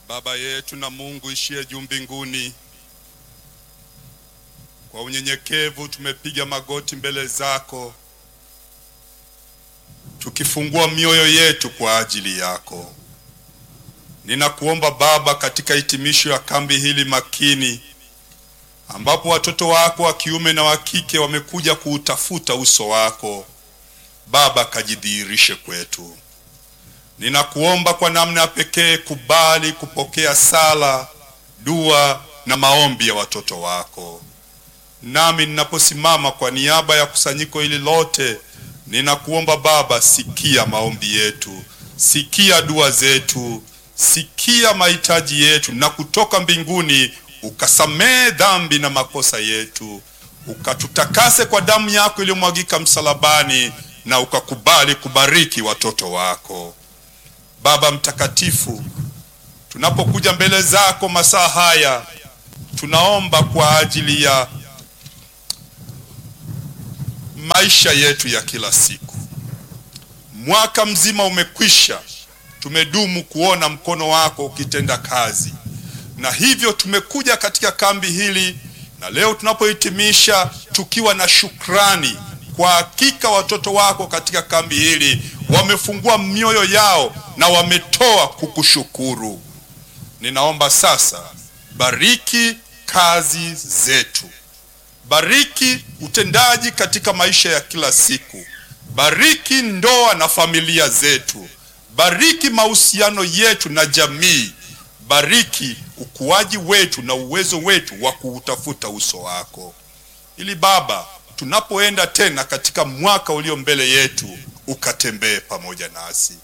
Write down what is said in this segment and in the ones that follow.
Baba yetu na Mungu ishiye juu mbinguni, kwa unyenyekevu tumepiga magoti mbele zako, tukifungua mioyo yetu kwa ajili yako. Ninakuomba Baba, katika hitimisho ya kambi hili makini, ambapo watoto wako wa kiume na wa kike wamekuja kuutafuta uso wako, Baba, kajidhihirishe kwetu. Ninakuomba kwa namna ya pekee, kubali kupokea sala, dua na maombi ya watoto wako. Nami ninaposimama kwa niaba ya kusanyiko hili lote, ninakuomba Baba, sikia maombi yetu, sikia dua zetu, sikia mahitaji yetu, na kutoka mbinguni ukasamehe dhambi na makosa yetu, ukatutakase kwa damu yako iliyomwagika msalabani, na ukakubali kubariki watoto wako. Baba mtakatifu, tunapokuja mbele zako masaa haya, tunaomba kwa ajili ya maisha yetu ya kila siku. Mwaka mzima umekwisha, tumedumu kuona mkono wako ukitenda kazi, na hivyo tumekuja katika kambi hili, na leo tunapohitimisha tukiwa na shukrani. Kwa hakika watoto wako katika kambi hili wamefungua mioyo yao na wametoa kukushukuru. Ninaomba sasa, bariki kazi zetu, bariki utendaji katika maisha ya kila siku, bariki ndoa na familia zetu, bariki mahusiano yetu na jamii, bariki ukuaji wetu na uwezo wetu wa kuutafuta uso wako, ili Baba, tunapoenda tena katika mwaka ulio mbele yetu ukatembee pamoja nasi.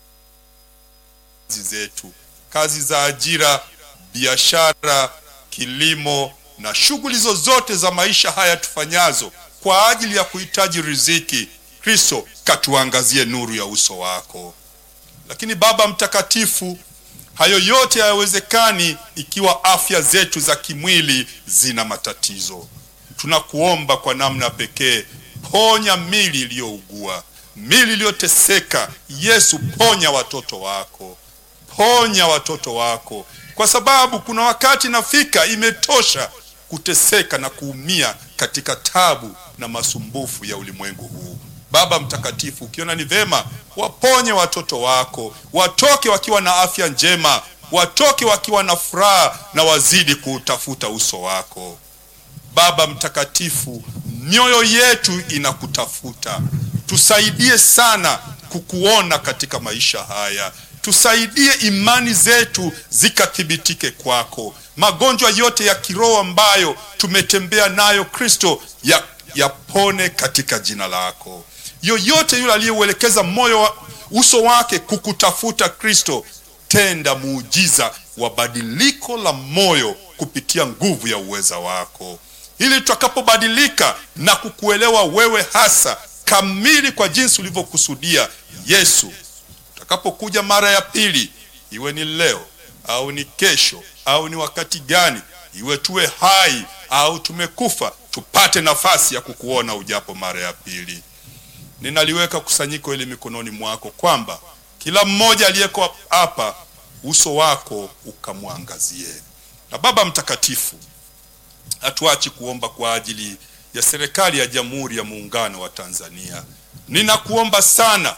Kazi zetu, kazi za ajira, biashara, kilimo na shughuli zozote za maisha haya tufanyazo kwa ajili ya kuhitaji riziki, Kristo katuangazie nuru ya uso wako. Lakini Baba Mtakatifu, hayo yote hayawezekani ikiwa afya zetu za kimwili zina matatizo. Tunakuomba kwa namna pekee, ponya mili iliyougua mili iliyoteseka. Yesu, ponya watoto wako, ponya watoto wako, kwa sababu kuna wakati nafika, imetosha kuteseka na kuumia katika tabu na masumbufu ya ulimwengu huu. Baba Mtakatifu, ukiona ni vema, waponye watoto wako, watoke wakiwa na afya njema, watoke wakiwa na furaha na wazidi kuutafuta uso wako. Baba Mtakatifu, mioyo yetu inakutafuta tusaidie sana kukuona katika maisha haya, tusaidie imani zetu zikathibitike kwako. Magonjwa yote ya kiroho ambayo tumetembea nayo Kristo, yapone ya katika jina lako. Yoyote yule aliyeuelekeza moyo wa uso wake kukutafuta Kristo, tenda muujiza wa badiliko la moyo kupitia nguvu ya uweza wako, ili tutakapobadilika na kukuelewa wewe hasa kamili kwa jinsi ulivyokusudia Yesu, utakapokuja mara ya pili, iwe ni leo au ni kesho au ni wakati gani, iwe tuwe hai au tumekufa, tupate nafasi ya kukuona ujapo mara ya pili. Ninaliweka kusanyiko hili mikononi mwako, kwamba kila mmoja aliyeko hapa uso wako ukamwangazie. Na Baba Mtakatifu, hatuachi kuomba kwa ajili ya serikali ya Jamhuri ya Muungano wa Tanzania. Ninakuomba sana,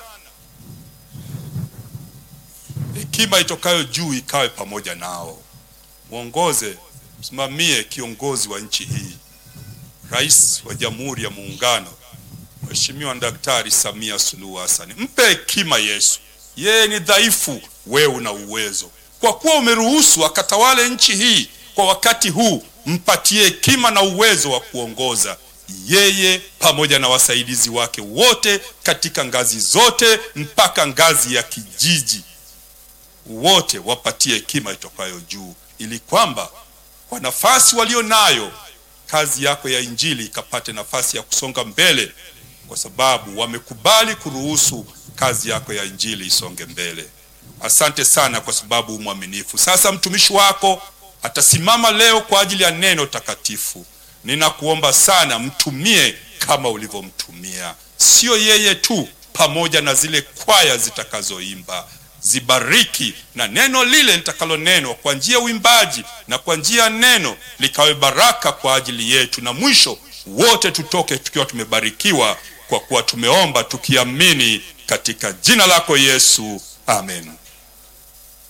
hekima itokayo juu ikawe pamoja nao, mwongoze, msimamie kiongozi wa nchi hii, Rais wa Jamhuri ya Muungano, Mheshimiwa Daktari Samia Suluhu Hassan. Mpe hekima Yesu, yeye ni dhaifu, wewe una uwezo. Kwa kuwa umeruhusu akatawale nchi hii kwa wakati huu, mpatie hekima na uwezo wa kuongoza yeye pamoja na wasaidizi wake wote katika ngazi zote mpaka ngazi ya kijiji, wote wapatie hekima itokayo juu, ili kwamba kwa nafasi walio nayo kazi yako ya Injili ikapate nafasi ya kusonga mbele, kwa sababu wamekubali kuruhusu kazi yako ya Injili isonge mbele. Asante sana kwa sababu umwaminifu. Sasa mtumishi wako atasimama leo kwa ajili ya neno takatifu. Ninakuomba sana mtumie kama ulivyomtumia, sio yeye tu, pamoja na zile kwaya zitakazoimba. zibariki, na neno lile litakalonenwa kwa njia ya uimbaji na kwa njia ya neno likawe baraka kwa ajili yetu, na mwisho wote tutoke tukiwa tumebarikiwa, kwa kuwa tumeomba tukiamini katika jina lako Yesu, amen.